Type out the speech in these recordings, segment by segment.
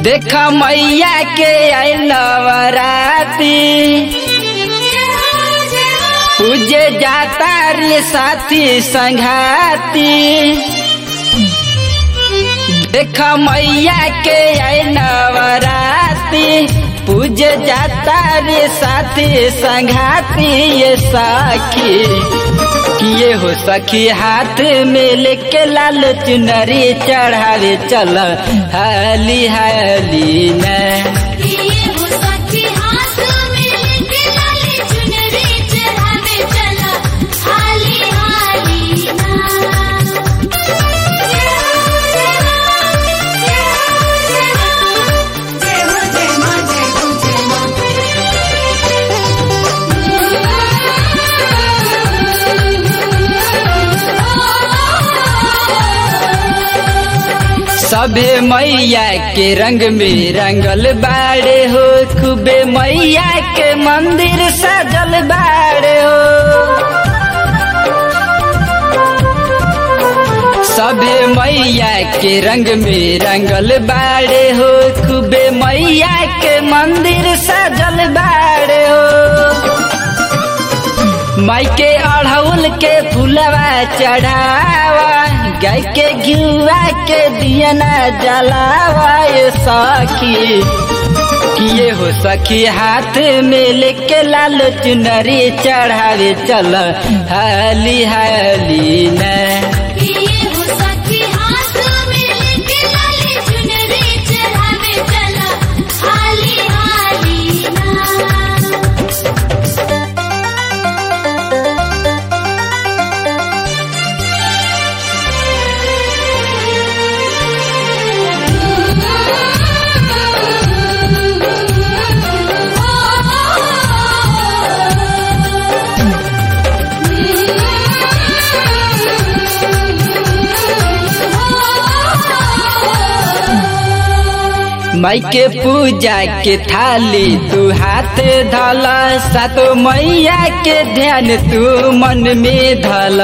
देख मैया के आई नवराती पूजे जाता रे साथी संघाती देख मैया के आई नवराती पूजे जाता रे साथी संघाती ये साखी किए हो सखी हाथ में लेके लाल चुनरी चढ़ावे चल हाली हाली न सबे मैया के रंग में रंगल बाड़े हो खूबे मैया के मंदिर सजल बाड़े हो सबे मैया के रंग में रंगल बाड़े हो खूबे मैया के मंदिर सजल बाड़े हो माई के अढ़ौल के फुलवा चढ़ावा गाय के घिउआ के दियना जलावा ये सखी किए हो सखी हाथ में लेके लाल चुनरी चढ़ावे चल हाली हाली न माई के पूजा के थाली तू हाथ धल सातो मैया के ध्यान तू मन में धल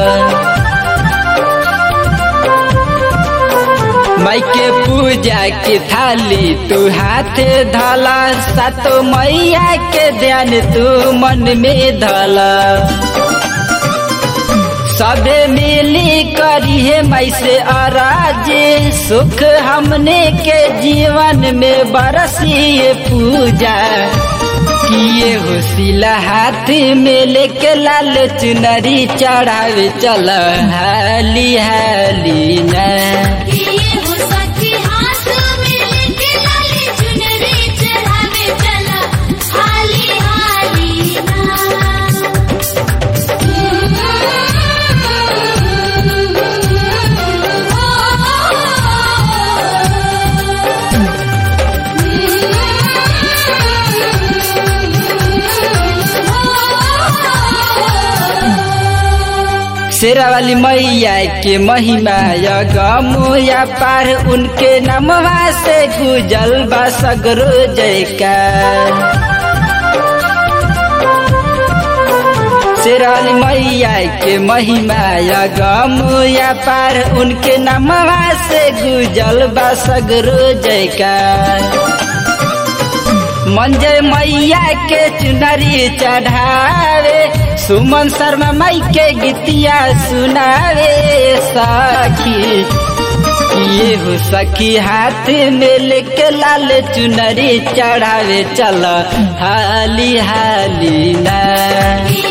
माई के पूजा के थाली तू हाथ धल सातो मैया के ध्यान तू मन में धल सबे मिली करी है मई से अराज सुख हमने के जीवन में बरसी पूजा किए हो सिला हाथ में लेके लाल चुनरी चढ़ावे चल हाली हाली न शेरा वाली मैया के महिमा या गमो या पार उनके नमवा से गुजल बा सगरो जयकार शेरा वाली मैया के महिमा या गमो या पार उनके नमवा से गुजल बा सगरो जयकार मंजय मैया के चुनरी चढ़ावे सुमन शर्मा माई के गीतिया सुनावे सखी ये हो सखी हाथ में लेके लाल चुनरी चढ़ावे चल हाली हाली ना